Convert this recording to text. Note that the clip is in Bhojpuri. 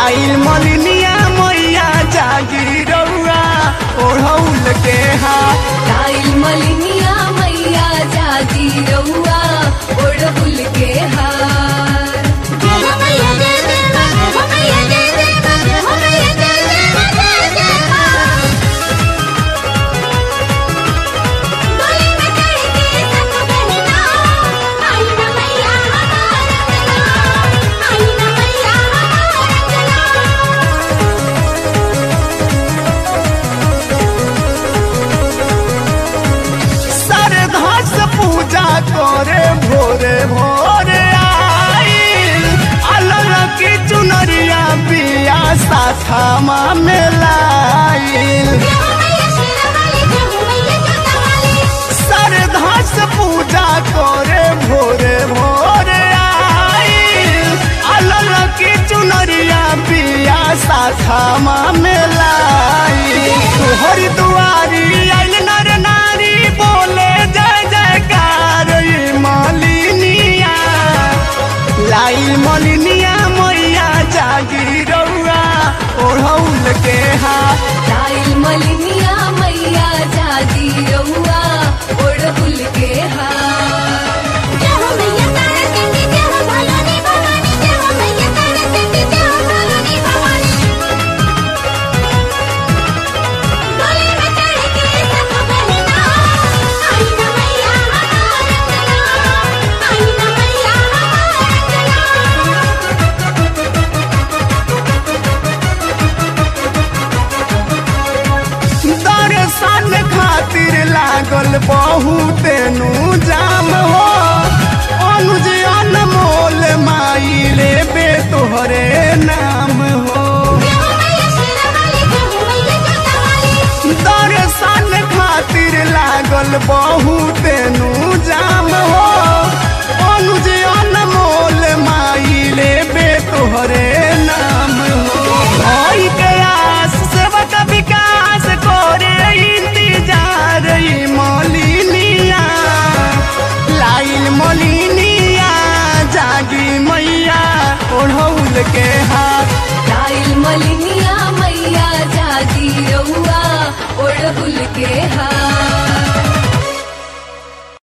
लाइल मलिनिया मैया जागी रउआ ओढ़ौल के हाथ लाइल मलिनिया मैया जागी रउआ ओढ़बुल के हार श्रद्धा से पूजा करे भोरे भोरे आइल अलग की चुनरिया पिया साथामा में लाइल श्रद्धा से पूजा करे भोरे भोरे आइल अलग की चुनरिया पिया साथामा में लाइल तोहरी दुआरी आइल नर नारी बोले जय जयकार ई मालिनिया लाइल मलिनिया मैया जागी रउआ ओढ़ौल के हाथ लाइल मलिनिया मैया जागी रउआ ओढ़बुल के हार दर्शन खातिर लागल बहुत नु जाम हो अनुज अनमोल माई लेबे तोहरे नाम हो दर्शन खातिर लागल बहुत नु जाम हो अनुज अनमोल माई लेबे तोहरे